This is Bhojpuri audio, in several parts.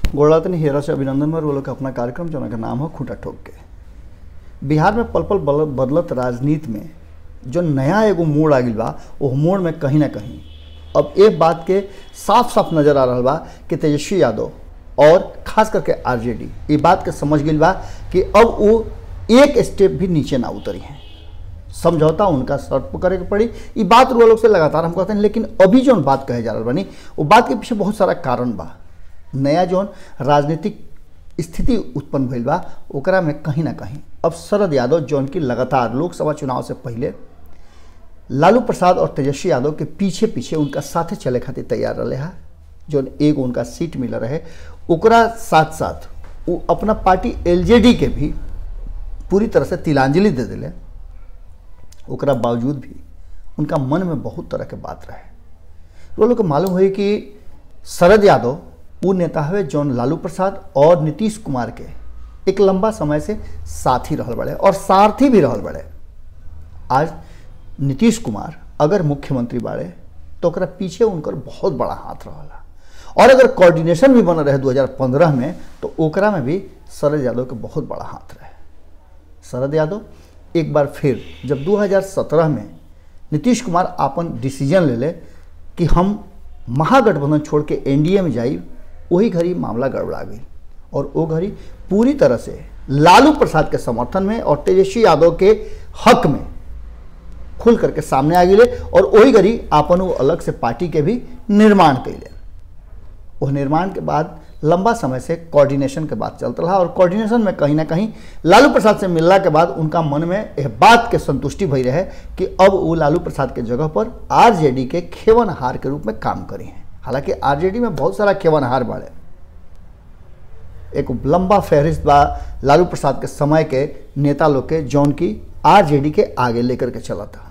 गोड़ातनी हेरा से अभिनंदन मर वो लोग के अपना कार्यक्रम जो का नाम हो खूंटा ठोक के बिहार में पल पल बल- बदलत राजनीति में जो नया एगो मोड़ आ गई बा वो मोड़ में कहीं ना कहीं अब एक बात के साफ साफ नजर आ रहा बा कि तेजस्वी यादव और खास करके आरजेडी ये बात के समझ गई बा कि अब वो एक स्टेप भी नीचे ना उतरी हैं समझौता उनका शर्त पर करे के पड़ी ये बात रुआ लोग से लगातार हम कहते हैं लेकिन अभी जो बात कहे जा रहा बनी वो बात के पीछे बहुत सारा कारण बा नया जौन राजनीतिक स्थिति उत्पन्न भइल बा ओकरा में कहीं ना कहीं अब शरद यादव जौन की लगातार लोकसभा चुनाव से पहले लालू प्रसाद और तेजस्वी यादव के पीछे पीछे उनका साथे चले खातिर तैयार रहे है जौन एक उनका सीट मिल रहे ओकरा साथ साथ वो अपना पार्टी एलजेडी के भी पूरी तरह से तिलांजलि दे दिले ओकरा बावजूद भी उनका मन में बहुत तरह के बात रहे वो लोग के मालूम हुई कि शरद यादव वो नेता हुए जौन लालू प्रसाद और नीतीश कुमार के एक लंबा समय से साथी रहल बड़े और सारथी भी रहल बड़े आज नीतीश कुमार अगर मुख्यमंत्री बाड़े तो ओकरा पीछे उनकर बहुत बड़ा हाथ रहला और अगर कोऑर्डिनेशन भी बन रहे 2015 में तो ओकरा में भी शरद यादव के बहुत बड़ा हाथ रहे शरद यादव एक बार फिर जब 2017 में नीतीश कुमार अपन डिसीजन ले ले कि हम महागठबंधन छोड़ के एनडीए में जाई वही घड़ी मामला गड़बड़ा गई और वो घड़ी पूरी तरह से लालू प्रसाद के समर्थन में और तेजस्वी यादव के हक में खुल करके सामने आ गए और वही घड़ी आपन वो अलग से पार्टी के भी निर्माण कैले वो निर्माण के बाद लंबा समय से कोऑर्डिनेशन के बात चलता रहा और कोऑर्डिनेशन में कहीं ना कहीं लालू प्रसाद से मिलला के बाद उनका मन में यह बात के संतुष्टि भई रहे कि अब वो लालू प्रसाद के जगह पर आरजेडी के खेवनहार के रूप में काम करी हैं हालांकि आरजेडी में बहुत सारा खेवनहार बाड़े एक लंबा फहरिस्त बा लालू प्रसाद के समय के नेता लोग के जौन की आरजेडी के आगे लेकर के चला था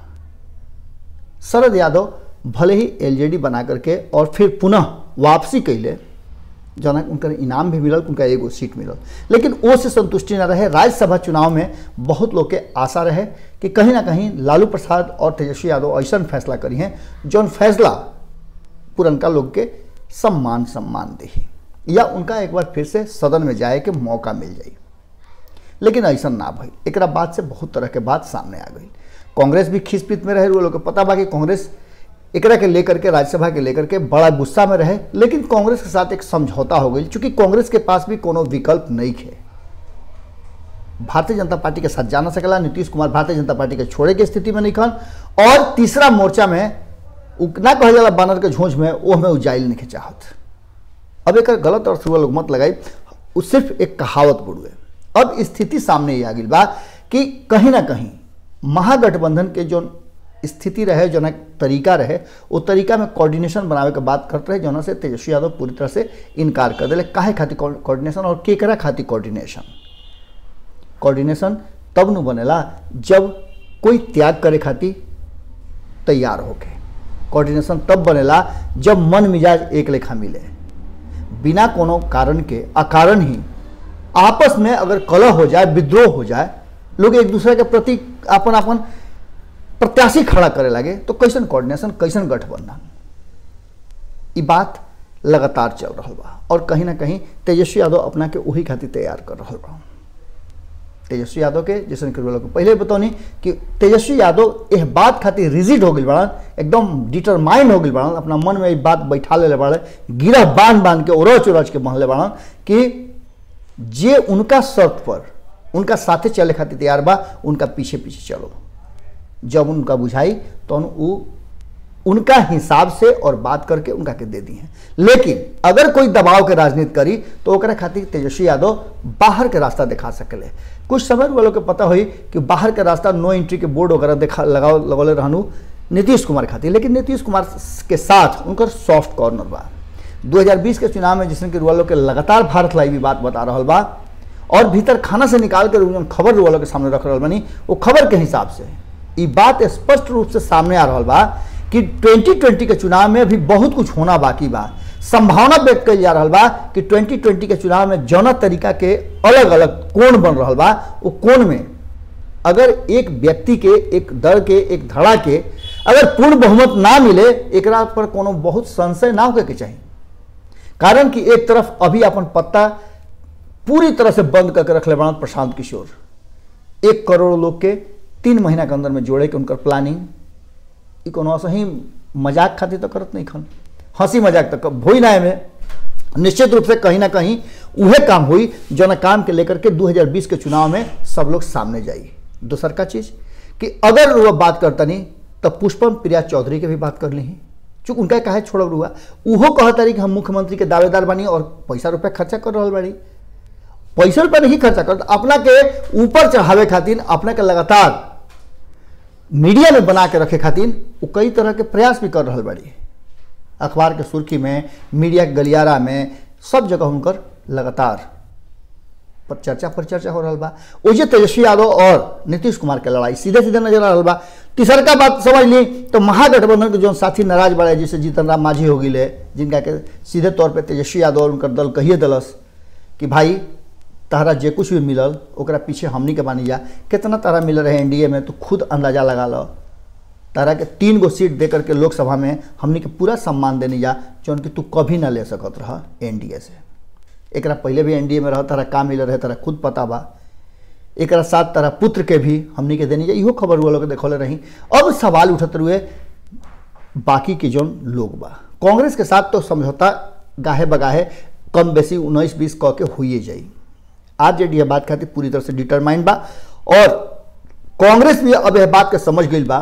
शरद यादव भले ही एलजेडी बना करके और फिर पुनः वापसी कैले जना उनका इनाम भी मिलल उनका एगो सीट मिलल लेकिन वो से संतुष्टि न रहे राज्यसभा चुनाव में बहुत लोग के आशा रहे कि कहीं ना कहीं लालू प्रसाद और तेजस्वी यादव ऐसा फैसला करी हैं जौन फैसला पुरनका लोग के सम्मान सम्मान दही या उनका एक बार फिर से सदन में जाए के मौका मिल जाई लेकिन ऐसा ना भई एक बाद से बहुत तरह के बात सामने आ गई कांग्रेस भी खिसपित में रहे वो लोग के पता बा कि कांग्रेस एकरा के लेकर के राज्यसभा के लेकर के बड़ा गुस्सा में रहे लेकिन कांग्रेस के साथ एक समझौता हो गई चूंकि कांग्रेस के पास भी कोनो विकल्प नहीं है भारतीय जनता पार्टी के साथ जाना सकेला नीतीश कुमार भारतीय जनता पार्टी के छोड़े के स्थिति में नहीं खन और तीसरा मोर्चा में उ- ना कहे जाला बानर के झोंझ में वो हमें उजाइल नहीं चाहत अब एक गलत अर्थ हुआ लोग मत लगाई वो सिर्फ एक कहावत बुड़ुए अब स्थिति सामने ये आ गई बा कि कहीं ना कहीं महागठबंधन के जो स्थिति रहे जो ना तरीका रहे वो तरीका में कोऑर्डिनेशन बनावे के बात करते रहे जोना से तेजस्वी यादव पूरी तरह से इनकार कर दिले काहे खातिर कोऑर्डिनेशन और केकरा खातिर कोऑर्डिनेशन कोऑर्डिनेशन तब न बनेला जब कोई त्याग करे खातिर तैयार होके कोऑर्डिनेशन तब बनेला जब मन मिजाज एक लेखा मिले बिना कोनो कारण के अकारण ही आपस में अगर कलह हो जाए विद्रोह हो जाए लोग एक दूसरे के प्रति अपन अपन प्रत्याशी खड़ा करे लगे तो कैसन कोऑर्डिनेशन कैसन गठबंधन ई बात लगातार चल रहा बा और कहीं ना कहीं तेजस्वी यादव अपना के वही खातिर तैयार कर रहा बा तेजस्वी यादव के जैसे कि लोग पहले बतौनी कि तेजस्वी यादव यह बात खातिर रिजिड हो गई बड़न एकदम डिटरमाइंड हो गई बड़न अपना मन में ये बात बैठा ले बड़े गिरह बांध बांध के उरच उरच के बहले बड़न कि जे उनका शर्त पर उनका साथे चले खातिर तैयार बा उनका पीछे पीछे चलो जब उनका बुझाई तो वो उनका हिसाब से और बात करके उनका के दे दी हैं लेकिन अगर कोई दबाव के राजनीति करी तो ओकरा खातिर तेजस्वी यादव बाहर के रास्ता दिखा सकले कुछ समय वालों के पता हुई कि बाहर के रास्ता नो एंट्री के बोर्ड वगैरह दिखा लगाओ लगौले रहनु नीतीश कुमार खातिर लेकिन नीतीश कुमार के साथ उनकर सॉफ्ट कॉर्नर बा 2020 के चुनाव में जिसने कि रुआ लोग के लगातार भारत लाई भी बात बता रहा बा और भीतर खाना से निकाल कर जौन खबर रुआ लोग के सामने रख रहा बनी वो खबर के हिसाब से ये बात स्पष्ट रूप से सामने आ रहा बा कि 2020 के चुनाव में भी बहुत कुछ होना बाकी बा संभावना व्यक्त कल जा रहा बा कि 2020 के चुनाव में जौना तरीका के अलग अलग कोण बन रहा बा वो कोण में अगर एक व्यक्ति के एक दल के एक धड़ा के अगर पूर्ण बहुमत ना मिले एकरा पर कोनो बहुत संशय ना होके के चाहिए कारण कि एक तरफ अभी अपन पत्ता पूरी तरह से बंद करके रख ले बड़ा प्रशांत किशोर एक करोड़ लोग के तीन महीना के अंदर में जोड़े के उनकर प्लानिंग ई कोनो सही मजाक खातिर तो करत नहीं खन हंसी मजाक तक भोई ना में निश्चित रूप से कहीं ना कहीं उहे काम हुई जो ना काम के लेकर के 2020 के चुनाव में सब लोग सामने जाइए दूसर का चीज कि अगर वो बात करता नहीं तब पुष्पम प्रिया चौधरी के भी बात कर ली चूँकि उनका कहे छोड़ब रुआ उहो कहता रही कि हम मुख्यमंत्री के दावेदार बनी और पैसा रुपया खर्चा कर रहा बाड़ी पैसा रुपया नहीं खर्चा कर अपना के ऊपर चढ़ावे खातिर अपना के लगातार मीडिया में बना के रखे खातिर वो कई तरह के प्रयास भी कर रहा बाड़ी अखबार के सुर्खी में मीडिया के गलियारा में सब जगह उनकर लगातार पर चर्चा पर चर्चा हो रहा बा ओजे तेजस्वी यादव और नीतीश कुमार के लड़ाई सीधे सीधे नजर आ रहा बा तीसर का बात समझ ली तो महागठबंधन के जो साथी नाराज बड़े जैसे जीतन राम मांझी हो गए जिनका के सीधे तौर पे तेजस्वी यादव और उनकर दल कहिए दलस कि भाई तहरा जे कुछ भी मिलल ओकरा पीछे हमनी के मानी जा कितना तारा मिल रहे एनडीए में तो खुद अंदाजा लगा लो तारा के तीन गो सीट दे करके लोकसभा में हमनी के पूरा सम्मान देनी जा जौन कि तू कभी ना ले सकत रह एनडीए से एकरा पहले भी एनडीए में रह तारा का मिल रहे तारा खुद पता बा एकरा साथ तारा पुत्र के भी हमनी के देनी जा इहो खबर हुआ लोग देखौले रही अब सवाल उठत रुए बाकी के जौन लोग बा कांग्रेस के साथ तो समझौता गाहे बगाहे कम बेसी उन्नीस बीस क के हुई जाई आज जे बात खातिर पूरी तरह से डिटरमाइंड बा और कांग्रेस भी अब यह बात के समझ गई बा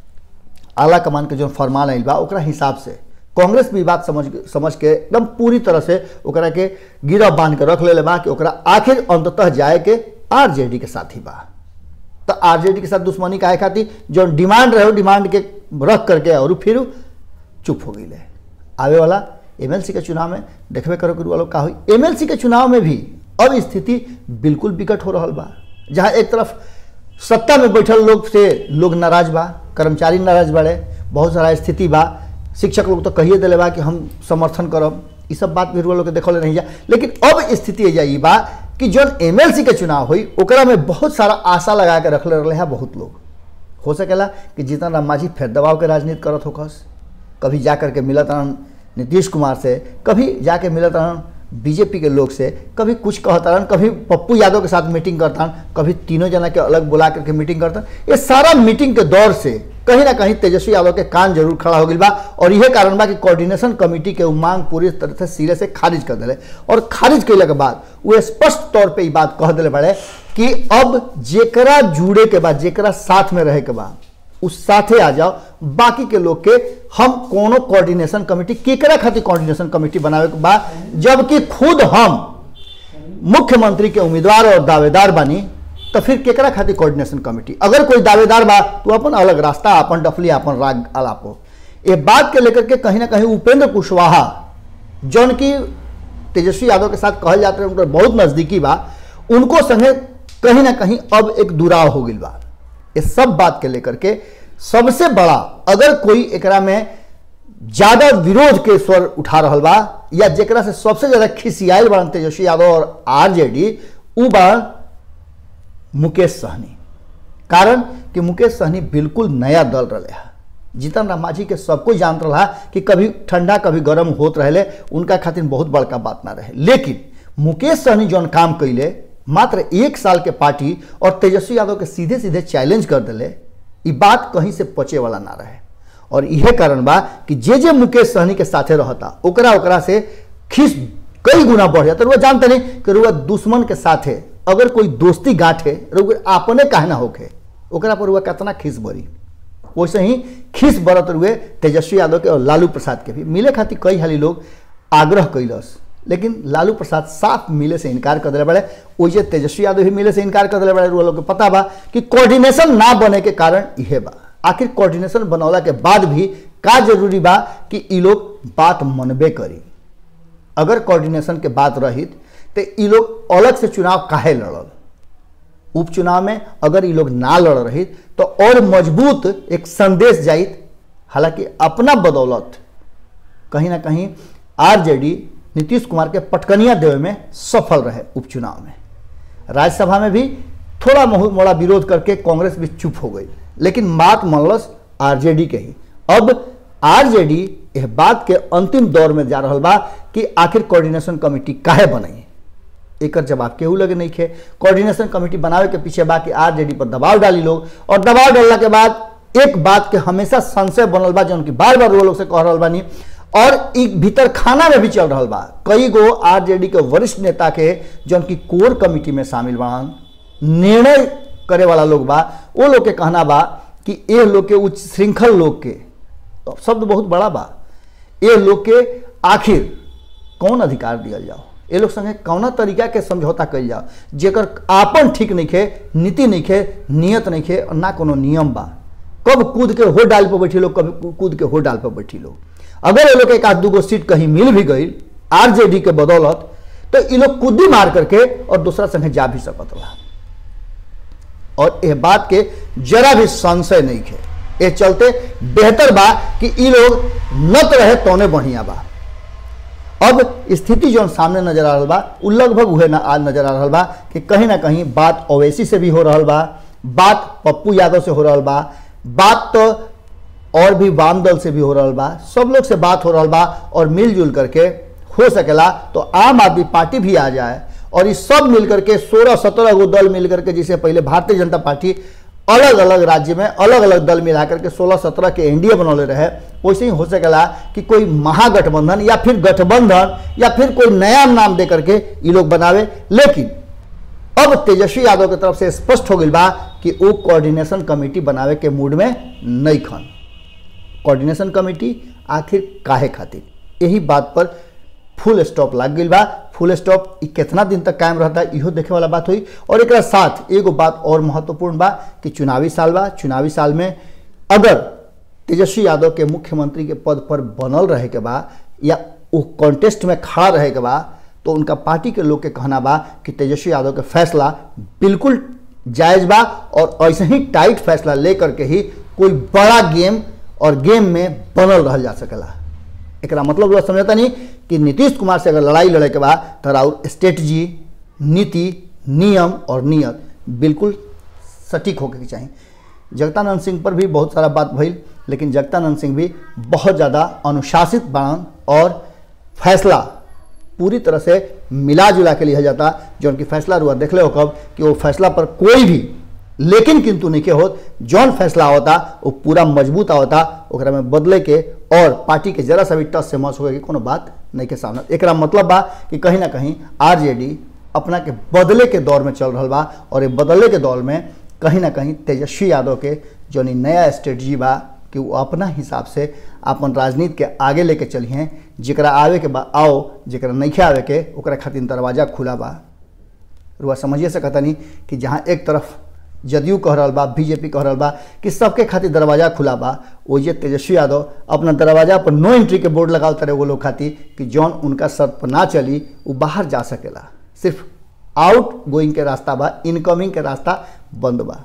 आला कमान के जो फरमान आयल बा ओकरा हिसाब से कांग्रेस भी बात समझ समझ के एकदम पूरी तरह से ओकरा के गिरह बांध के रख ले बा कि ओकरा आखिर अंततः जाए के आरजेडी के साथ ही बा तो आरजेडी के साथ दुश्मनी काहे खातिर जो डिमांड रहे डिमांड के रख करके और फिर चुप हो गई आवे वाला एमएलसी के चुनाव में देखबे करो कि वालों का हुई एमएलसी के चुनाव में भी अब स्थिति बिल्कुल विकट हो रहा बा जहाँ एक तरफ सत्ता में बैठल लोग से लोग नाराज बा कर्मचारी नाराज बाड़े बहुत सारा स्थिति बा शिक्षक लोग तो कहिए दिले बा कि हम समर्थन करब ये सब बात भी लोग के देखल नहीं जा लेकिन अब स्थिति जा ई बा कि जौन एमएलसी के चुनाव हुई ओकरा में बहुत सारा आशा लगा के रखले रहे हैं बहुत लोग हो सकेला कि जीतन राम मांझी फिर दबाव के राजनीति करत होकस कभी जा करके मिलत रहन नीतीश कुमार से कभी जाके मिलत रहन बीजेपी के लोग से कभी कुछ कहता रहन कभी पप्पू यादव के साथ मीटिंग करता रहन कभी तीनों जना के अलग बुला करके मीटिंग करता ये सारा मीटिंग के दौर से कहीं ना कहीं तेजस्वी यादव के कान जरूर खड़ा हो गई बा और यह कारण बा कि कोऑर्डिनेशन कमेटी के मांग पूरी तरह से सिरे से खारिज कर दिले और खारिज कैला के बाद वो स्पष्ट तौर पे ये बात कह दिले बड़े कि अब जेकरा जुड़े के बाद जेकरा साथ में रहे के बाद उस साथे आ जाओ बाकी के लोग के हम कोनो कोऑर्डिनेशन कमेटी केकरा खातिर कोऑर्डिनेशन कमेटी बनावे के बा जबकि खुद हम मुख्यमंत्री के उम्मीदवार और दावेदार बानी तो फिर केकरा खातिर कोऑर्डिनेशन कमेटी अगर कोई दावेदार बा तो अपन अलग रास्ता अपन डफली अपन राग अलापो ये बात के लेकर के कहीं ना कहीं उपेंद्र कुशवाहा जौन की तेजस्वी यादव के साथ कहल जाते हैं उनका बहुत नजदीकी बा उनको संगे कहीं ना कहीं अब एक दुराव हो गई बा ये सब बात के लेकर के सबसे बड़ा अगर कोई एकरा में ज्यादा विरोध के स्वर उठा रहा बा या जेकरा से सबसे ज्यादा खिसियाल बन तेजस्वी यादव और आरजेडी उ बन मुकेश सहनी कारण कि मुकेश सहनी बिल्कुल नया दल रहे है जीतन राम मांझी के सब कोई जानत रहा कि कभी ठंडा कभी गर्म होत रहे उनका खातिर बहुत बड़का बात ना रहे लेकिन मुकेश सहनी जौन काम कैले मात्र एक साल के पार्टी और तेजस्वी यादव के सीधे सीधे चैलेंज कर दिले ये बात कहीं से पचे वाला ना रहे और यह कारण बा कि जे जे मुकेश सहनी के साथे रहता ओकरा ओकरा से खीस कई गुना बढ़ जाता रुआ जानते नहीं कि रुआ दुश्मन के साथे अगर कोई दोस्ती गांठे रुआ अपने काहे ना होके ओकरा पर रुआ कितना खीस बढ़ी वैसे ही खीस बरत रुए तेजस्वी यादव के और लालू प्रसाद के भी मिले खातिर कई हाली लोग आग्रह कैलस लेकिन लालू प्रसाद साफ मिले से इनकार कर दिले बड़े वैसे तेजस्वी यादव भी मिले से इनकार कर दिले बड़े लोग के पता बा कि कोऑर्डिनेशन ना बने के कारण यह बा आखिर कोऑर्डिनेशन बनौला के बाद भी का जरूरी बा कि ई लोग बात मनबे करी अगर कोऑर्डिनेशन के बात रहित तो ई लोग अलग से चुनाव काहे लड़ल उपचुनाव में अगर ये लोग ना लड़ रही तो और मजबूत एक संदेश जाइत हालांकि अपना बदौलत कहीं ना कहीं आरजेडी नीतीश कुमार के पटकनिया देवे में सफल रहे उपचुनाव में राज्यसभा में भी थोड़ा मोड़ा विरोध करके कांग्रेस भी चुप हो गई लेकिन बात मनलस आरजेडी के ही अब आरजेडी यह बात के अंतिम दौर में जा रहा बा कि आखिर कोऑर्डिनेशन कमेटी काहे बनाई एकर जवाब केहू लगे नहीं खे कोऑर्डिनेशन कमेटी बनावे के पीछे बा कि आरजेडी पर दबाव डाली लोग और दबाव डालला के बाद एक बात के हमेशा संशय बनल बा जौन की बार बार वो लोग से कह रहल बानी और ई भीतर खाना में भी चल रहा बा कई गो आरजेडी के वरिष्ठ नेता के जौन की कोर कमेटी में शामिल बान निर्णय करे वाला लोग बा वो लोग के कहना बा कि ये लोग के उच्च श्रृंखल लोग के तो शब्द बहुत बड़ा बा ये लोग के आखिर कौन अधिकार दियल जाओ ये लोग संगे कौना तरीका के समझौता कल जाओ जेकर आपन ठीक नहीं खे नीति नहीं खे नियत नहीं खे और ना कोनो नियम बा कब कूद के हो डाल पर बैठी लोग कब कूद के हो डाल पर बैठी लोग अगर ये लोग के एक आध दूगो सीट कहीं मिल भी गई आरजेडी के बदौलत तो ये लोग कूदी मार करके और दूसरा संगे जा भी सकत बा और यह बात के जरा भी संशय नहीं खे ये चलते बेहतर बा कि ई लोग नत रहे तौने बढ़िया बा अब स्थिति जो सामने नजर आ रहा बा उ लगभग उहे ना आज नजर आ रहा बा कि कहीं ना कहीं बात ओवैसी से भी हो रहा बा बात पप्पू यादव से हो रहा बा बात तो और भी वाम दल से भी हो रहा बा सब लोग से बात हो रहा बा और मिलजुल करके हो सकेला तो आम आदमी पार्टी भी आ जाए और इस सब मिल करके सोलह सत्रह गो दल मिल करके जिसे पहले भारतीय जनता पार्टी अलग अलग राज्य में अलग अलग दल मिला करके सोलह सत्रह के एनडीए बनौले रहे वैसे ही हो सकेला कि कोई महागठबंधन या फिर गठबंधन या फिर कोई नया नाम दे करके ये लोग बनावे लेकिन अब तेजस्वी यादव की तरफ से स्पष्ट हो गई बा कि वो कोऑर्डिनेशन कमेटी बनावे के मूड में नहीं खन कोऑर्डिनेशन कमेटी आखिर काहे खातिर यही बात पर फुल स्टॉप लग गई बा फुल स्टॉप ई कितना दिन तक कायम रहता है इहो देखे वाला बात हुई और एक साथ एगो बात और महत्वपूर्ण बा कि चुनावी साल बा चुनावी साल में अगर तेजस्वी यादव के मुख्यमंत्री के पद पर बनल रहे के बा या वो कॉन्टेस्ट में खड़ा रहे के बा तो उनका पार्टी के लोग के कहना बा कि तेजस्वी यादव के फैसला बिल्कुल जायज बा और ऐसे ही टाइट फैसला लेकर के ही कोई बड़ा गेम और गेम में बनल रह जा सकेला एक मतलब लोग समझता नहीं कि नीतीश कुमार से अगर लड़ाई लड़े के बाद तो राउर स्ट्रेटजी नीति नियम और नियत बिल्कुल सटीक होके के चाहिए जगतानंद सिंह पर भी बहुत सारा बात भइल लेकिन जगतानंद सिंह भी बहुत ज़्यादा अनुशासित बाणन और फैसला पूरी तरह से मिला जुला के लिया जाता जो उनकी फैसला रुआ देख ले हो कब कि वो फैसला पर कोई भी लेकिन किंतु नहीं के होत जौन फैसला होता वो पूरा मजबूत होता ओकरा में बदले के और पार्टी के जरा सा भी टच से मस होगा कि कोनो बात नहीं के सामने एक मतलब बा कि कहीं ना कहीं आरजेडी अपना के बदले के दौर में चल रहा बा और ये बदले के दौर में कहीं ना कहीं तेजस्वी यादव के जो नया स्ट्रेटजी बा कि वो अपना हिसाब से अपन राजनीति के आगे लेके चली हैं जरा आवे के बा आओ जरा नहीं आवे के ओकरा खातिर दरवाजा खुला बा रुआ समझिए से कहता नहीं कि जहाँ एक तरफ जदयू कह रहा बा बीजेपी कह रहा बा कि सबके खातिर दरवाजा खुला बा वो ये तेजस्वी यादव अपना दरवाजा पर नो एंट्री के बोर्ड लगाओ तरह वो लोग खातिर कि जौन उनका शर्त पर ना चली वो बाहर जा सकेला सिर्फ आउट गोइंग के रास्ता बा इनकमिंग के रास्ता बंद बा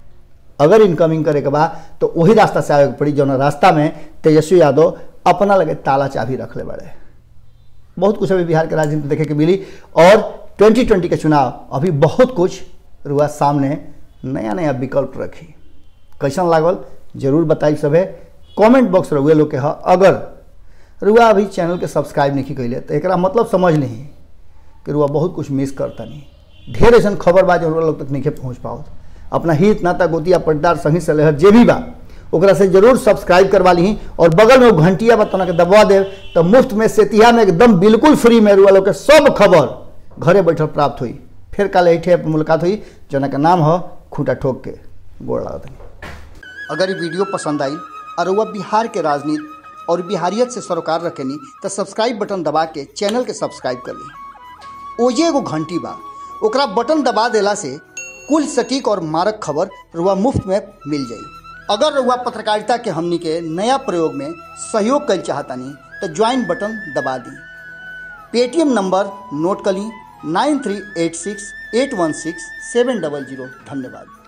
अगर इनकमिंग करे के बा तो वही रास्ता से आवे के पड़ी जौन रास्ता में तेजस्वी यादव अपना लगे ताला चाबी रख ले बड़े बहुत कुछ अभी बिहार के राजनीति देखे के मिली और 2020 के चुनाव अभी बहुत कुछ रुआ सामने नया नया विकल्प रखी कैसन लागल जरूर बताई सभे कमेंट बॉक्स रहुए लोग के ह अगर रुआ अभी चैनल के सब्सक्राइब नहीं कैले तो एक मतलब समझ नहीं कि रुआ बहुत कुछ मिस करता नहीं ढेर ऐसा खबर बा जो लोग तक नहीं पहुँच पाओ अपना हित नाता गोतिया पट्टार संगी सलेहर जे भी बा ओकरा से जरूर सब्सक्राइब करवा ली और बगल में वो घंटिया बतना के दबवा दे तो मुफ्त में सेतिया में एकदम बिल्कुल फ्री में रुआ लोग के सब खबर घरे बैठल प्राप्त हुई फिर कल ऐठे मुलाकात हुई जना का नाम हो खूंटा ठोक के गोड़ लागत अगर ये वीडियो पसंद आई और वह बिहार के राजनीति और बिहारियत से सरोकार रखेनी तो सब्सक्राइब बटन दबा के चैनल के सब्सक्राइब कर ली ओजे एगो घंटी बा ओकरा बटन दबा देला से कुल सटीक और मारक खबर रुआ मुफ्त में मिल जाई अगर रुआ पत्रकारिता के हमनी के नया प्रयोग में सहयोग कर चाहतानी तो ज्वाइन बटन दबा दी पेटीएम नंबर नोट कर ली nine three eight six eight one six seven double zero धन्यवाद